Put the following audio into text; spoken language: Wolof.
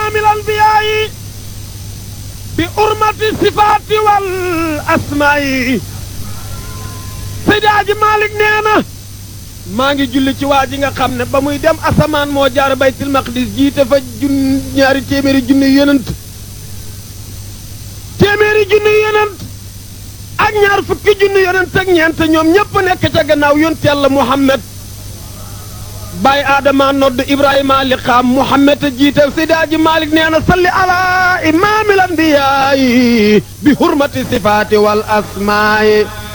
imaamil anbiyaayi bi urmati sifaati wal asmaayi Seydi Aji Malik nee na maa ngi julli ci waa ji nga xam ne ba muy dem asamaan moo jaar baytil maqdis jiite fa jun ñaari téeméeri junni yonent téeméeri junni yonent ak ñaar fukki junni yonent ak ñeent ñoom ñépp nekk ca gannaaw yonent yàlla Muhammad Baay Adama nodd Ibrahima liqaam Muhammad a jiite Seydi Aji Malik nee na salli ala imaamil anbiyaayi bi hurmati sifaati wal asmaayi